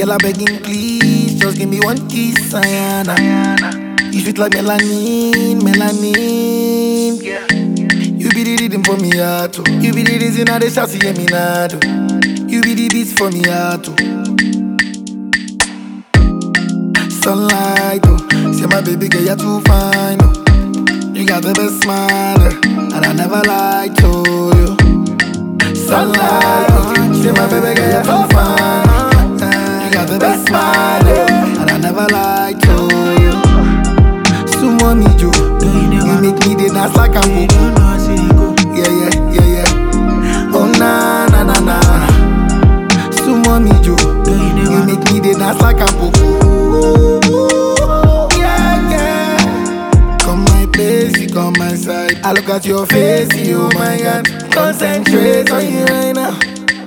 Girl, I begging please, just give me one kiss, Ayana. You sweet like melanin, melanin. You be the rhythm for me heart, oh. You be the reason I dey shout to hear me now, oh. You be the beats for me heart, oh. Sunlight, oh. Say my baby girl, you're too fine, oh. You got the best smile, eh, and I never lied to you. Sunlight, oh. Say my baby girl, you're too fine. eh, You got the best smile, eh, and I never lied to you. Sumo me, Joe. You make me the dance like I'm Yeah, yeah, yeah, yeah. Oh, na, na, na, na. Sumo me, Joe. You make me the dance like I'm Yeah, yeah. Come my place, you come my side. I look at your face, you, oh my God. Concentrate on you right now.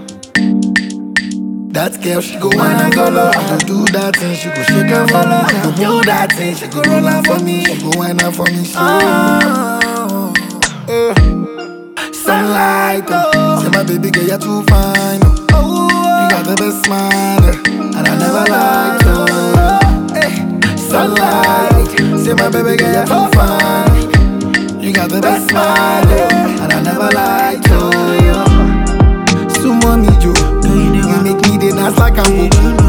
That girl, she go wanna go low. I do that thing, she go shake and follow. I do that thing, she go roll out for me. She go whine out for me. She oh, eh. Sunlight, oh. Say my baby girl, you're too fine. Oh. You got the best smile, eh, and I never lied to you. Eh. Sunlight, say my baby girl, you're too fine. You got the best smile, eh, and I never lied to you. Sumo me, Joe. You make me the dance like I'm